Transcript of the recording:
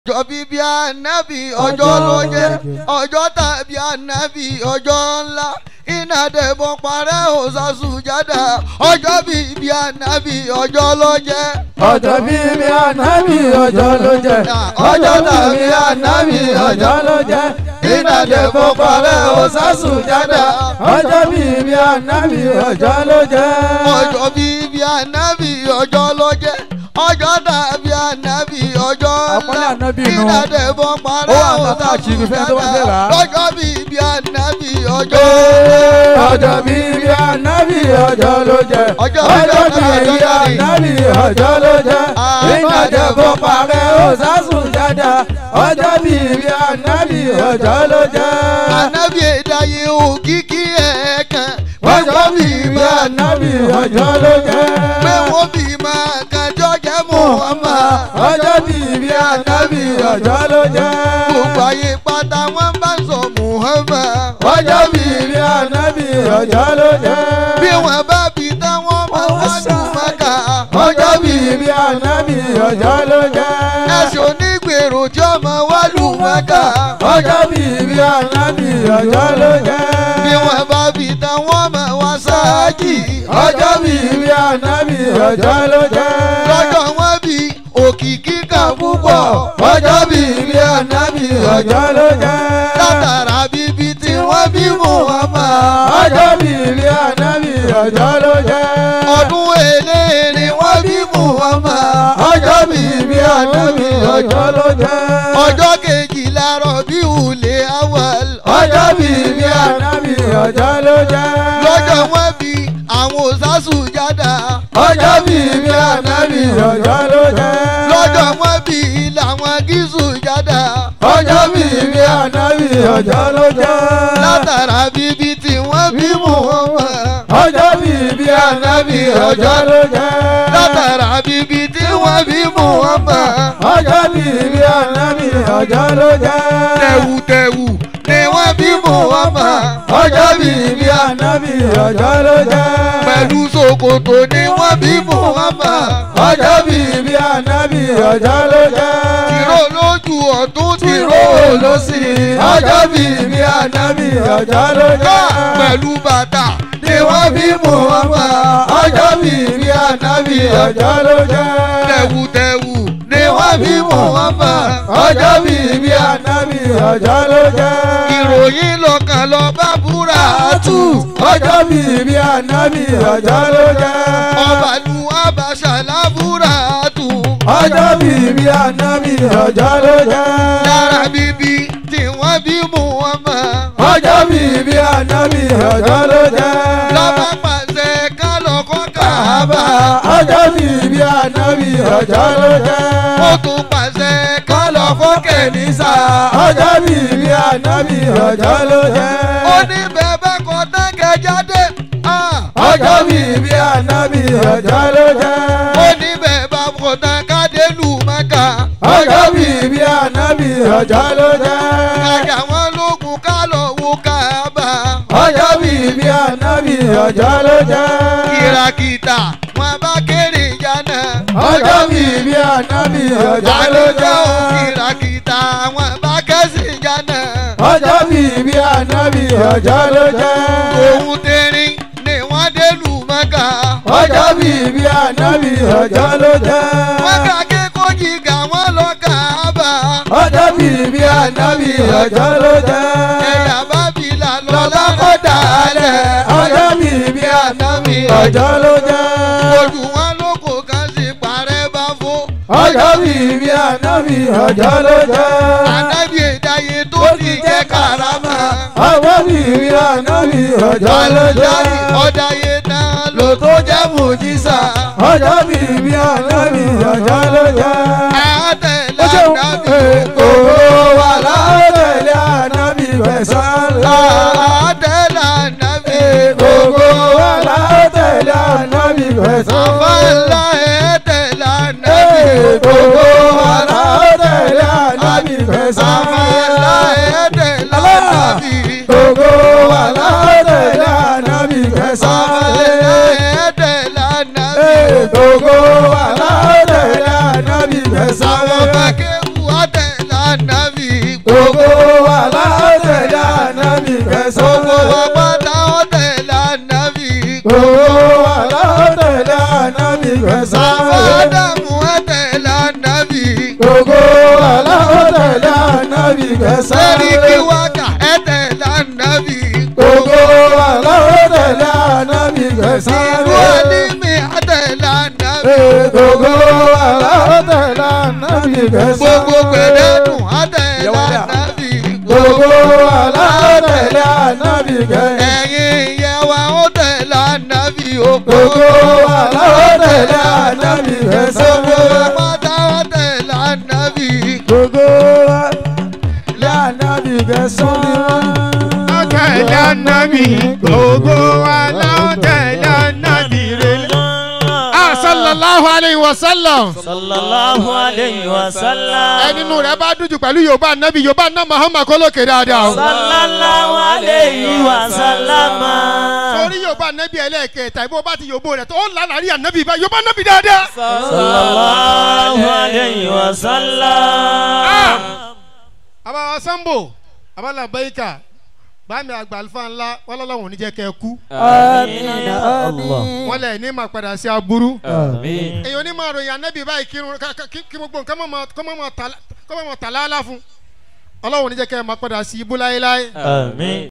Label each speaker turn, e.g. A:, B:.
A: ọjọ́ bíbí ànábì ọjọ́ ló jẹ́ ọjọ́ tàbí ànábì ọjọ́ ńlá iná dẹ̀bọ̀ parẹ́ òsàsù jáda ọjọ́ bíbí ànábì ọjọ́ ló jẹ́.
B: ọjọ́ bíbí ànábì ọjọ́ ló jẹ́ ọjọ́ tàbí ànábì ọjọ́ ló jẹ́ iná dẹ̀bọ̀ parẹ́ òsàsù jáda ọjọ́ bíbí ànábì ọjọ́ ló jẹ́.
A: ọjọ́ bíbí ànábì ọjọ́ ló jẹ́ ọjọ́ tàbí ànábì ọjọ́
B: Àpọ́nlé
A: ńlá
B: ànábì nù.
A: iná dẹ̀bọ̀ parẹ́
B: Ó wà ní
A: òsàsù
B: káàkiri fẹ́ni tó bá fẹ́ rà
A: jáda
B: á.
A: ọjọ́ bíbí ànábì ọjọ́
B: ọjọ́ bíbí ànábì ọjọ́ ló jẹ́
A: Ọjọ́
B: ọjọ́
A: bíbí
B: bíbí
A: ànábì
B: ànábì ọjọ́ ló jẹ́
A: Ah,
B: iná
A: ọjọ́
B: dẹ̀bọ̀ parẹ́ òsàsùn jáda ọjọ́ bíbí ànábì ọjọ́ ló jẹ́.
A: ànábì ìdáyé òkìkí ẹ̀ẹ̀kan
B: ọjọ́ bíbí ànábì ọjọ́ ló jẹ́.
A: pé wọ́n bí máa kájọ́ jẹ́ Muhammad
B: ọjọ́ bíbí ànábì ọjọ́ ló jẹ́.
A: gbogbo ayé pátá wọ́n bá ń sọ Muhammad
B: ọjọ́ bíbí ànábì ọjọ́ ló jẹ́.
A: bí wọ́n bá bí tán wọ́n máa wá dùn mọ́kà
B: ọjọ́ bíbí ànábì ọjọ́ ló jẹ́.
A: ẹ̀sùn onígbèrò tí ọmọ wá lù mọ́kà
B: ọjọ́ bíbí ànábì ọjọ́ ló jẹ́.
A: bí wọ́n bá bí tán wọ́n máa wá sáájì
B: ọjọ́ bíbí ànábì ọjọ́ ló jẹ́.
A: lọ́jọ́ wọn bí òkìkí kan púpọ̀
B: ọjọ́ bíbí ànábì ọjọ́ ló jẹ́.
A: látara bíbí tí wọ́n bí Muhammad.
B: ọjọ́ bíbí ànábì ọjọ́ ló jẹ́.
A: ọdún èlé ni wọ́n bí Muhammad.
B: ọjọ́ bíbí ànábì ọjọ́ ló jẹ́.
A: ọjọ́ kejìlá rọ̀bí ulẹ̀ awal.
B: ọjọ́ bíbí ànábì ọjọ́ ló jẹ́.
A: lọ́jọ́ wọn bí àwọn òsásù jáda.
B: ọjọ́ bíbí ànábì ọjọ́ ló jẹ́.
A: lọ́jọ́ wọn bí làwọn gíṣù jáda.
B: ọjọ́ bíbí ànábì ọjọ́ ló jẹ́.
A: látara bíbí tí wọ́n bí Muhammad.
B: ọjọ́ bíbí ànábì ọjọ́ ló jẹ́.
A: látara bíbí tí wọ́n bí Muhammad.
B: ọjọ́ bíbí ànábì ọjọ́ ló jẹ́.
A: tẹ̀wùtẹ̀wù ni wọ́n bí Muhammad.
B: ọjọ́ bíbí ànábì ọjọ́ ló jẹ́.
A: pẹ̀lú ṣòkòtò ni wọ́n bí Muhammad.
B: ọjọ́ bíbí ànábì ọjọ́ ló jẹ́.
A: tìró lójú ọ̀tún tìró
B: tìró
A: ló sì.
B: ọjọ́ bíbí ànábì ọjọ́ ló
A: ká
B: jẹ́.
A: pẹ̀lú bàtà
B: ni wọ́n bí Muhammad. ọjọ́ bíbí ànábì ọjọ́ ló jẹ́.
A: tẹ̀wùtẹ̀wù ni wọ́n bí Muhammad.
B: ọjọ́ bíbí ànábì ọjọ́ ló jẹ́.
A: ìròyìn lọ́kàn lọ bá búra tù.
B: ọjọ́ bíbí ànábì ọjọ́ ló jẹ́.
A: ọbàlú abàṣà lábúra tù.
B: ọjọ́ bíbí ànábì ọjọ́ ló jẹ́.
A: lára bíbí tí wọ́n bí Muhammad.
B: ọjọ́ bíbí ànábì ọjọ́ ló jẹ́.
A: lọ́ba pàṣẹ ká lọ kọ́ Káàbà.
B: ọjọ́ bíbí ànábì ọjọ́ ló jẹ́.
A: ó tún pàṣẹ ká lọ kọ́ Kẹ̀nísà.
B: ọjọ́ bíbí ànábì ọjọ́ ló jẹ́.
A: ó ní bẹ́ẹ̀ bá kọ́ táǹkẹ́ jáde. Ah.
B: ọjọ́ bíbí ànábì ọjọ́ ló jẹ́.
A: ó ní bẹ́ẹ̀ bá kọ́ táǹkẹ́ délù Mákà.
B: ọjọ́ bíbí ànábì ọjọ́ ló jẹ́.
A: kájà wọn lógun ká lọ wo Káàbà.
B: ọjọ́ bíbí ànábì ọjọ́ ló jẹ́.
A: kìràkìtà wọn bá kéré jana.
B: ọjọ́ bíbí ànábì ọjọ́ ló jẹ́.
A: kìràkìtà wọn bá kẹ́sì jana.
B: ọjọ́ bíbí ànábì ọjọ́ ló jẹ́.
A: òun tẹ̀rín ni wọ́n délù Mákà.
B: ọjọ́ bíbí ànábì ọjọ́ ló jẹ́.
A: wọ́n ká kékòó jìgà wọn lọ Káàbà.
B: ọjọ́ bíbí ànábì ọjọ́ ló jẹ́.
A: ẹ̀yà bábìlà lọ
B: lọ́lá kó dàálẹ̀. ọjọ́ bíbí ànábì ọjọ́ ló jẹ́.
A: ojú wọn ló kò kàn sí parẹ́ bá fó.
B: ọjọ́ bíbí ànábì ọjọ́ ló jẹ́.
A: ànábì ìdáyé tó ti jẹ́ karama.
B: ọjọ́ bíbí ànábì ọjọ́ ló jẹ́.
A: ọ̀dàyé náà ló tó jẹ́ mùjísà.
B: ọjọ́ bíbí ànábì ọjọ́ ló jẹ́.
A: àtẹ̀lẹ́
B: ó ṣe
A: ànábì
B: kòkòrò wà látẹ̀lé ànábì fẹ̀sán lá.
A: àtẹ̀lẹ́ ànábì
B: Gbogbo wa la tẹ̀lé ànábì fẹ̀sán.
A: àfàlà ẹ̀tẹ̀lẹ́ ànábì
B: Gbogbo wa la tẹ̀lé ànábì fẹ̀sán.
A: àfàlà ẹ̀tẹ̀lẹ́ ànábì
B: Gbogbo wa la tẹ̀lé ànábì fẹ̀sán.
A: àfàlà ẹ̀tẹ̀lẹ́ ànábì.
B: Gbogbo wa la tẹ̀lé ànábì fẹ̀sán.
A: àwọn bá kéwù àtẹ̀
B: kẹsàn-án.
A: lórí kí wákà ẹ tẹ̀lé ànábì
B: gbogbo wa lọ́wọ́ tẹ̀lé ànábì kẹsàn-án.
A: ìlú àlímì àtẹ̀lé ànábì
B: gbogbo wa lọ́wọ́ tẹ̀lé ànábì kẹsàn-án.
A: gbogbo gbẹdẹ́dùn àtẹ̀lé ànábì
B: gbogbo wa lọ́wọ́ tẹ̀lé ànábì kẹsàn-án.
A: ẹ̀yin ìyẹ̀wà ó tẹ̀lé ànábì òkú
B: gbogbo wa lọ́wọ́ tẹ̀lé ànábì
A: gbogbo
B: kẹsàn-án.
A: pátá ó tẹ̀lé ànábì
B: gbogbo wa lọ́wọ́ ànábì kẹsàn-án.
C: tẹ̀lé ànábì gbogbo wa lọ́wọ́ tẹ̀lé ànábì rẹ̀. Ah, sallallahu alayhi wa sallam.
D: sallallahu alayhi wa sallam.
C: ẹni nínú rẹ̀ bá dùn pẹ̀lú yorùbá ànábì yorùbá àná muhammad kólókè dáadáa o.
D: sallallahu alayhi wa sallam.
C: torí yorùbá ànábì ẹlẹ́ẹ̀kẹta ìbò bá ti yorùbá rẹ̀ tó ó lálàrí ànábì bá yorùbá ànábì dáadáa.
D: sallallahu alayhi wa sallam.
C: àbáwá sambo abala bayika báàmì àgbà alifa ńlá wọn lọ́lọ́wọ́n ò ní jẹ́ kẹ́ ẹ kú.
B: Amina amin.
C: wọ́n lẹ̀ ní ma padà sí aburú.
D: Àmín.
C: èyàn ní máa ròyìn ànábì báyìí kírun ká- ká- kí kí gbogbo nǹkan mọ̀ mọ̀- kọ́ mọ̀ mọ̀ tà- kọ́ mọ̀ mọ̀ tà láàlá fún. ọlọ́wọ́n ò ní jẹ́ kẹ́ ẹ máa padà sí ibú láéláé.
D: Àmín.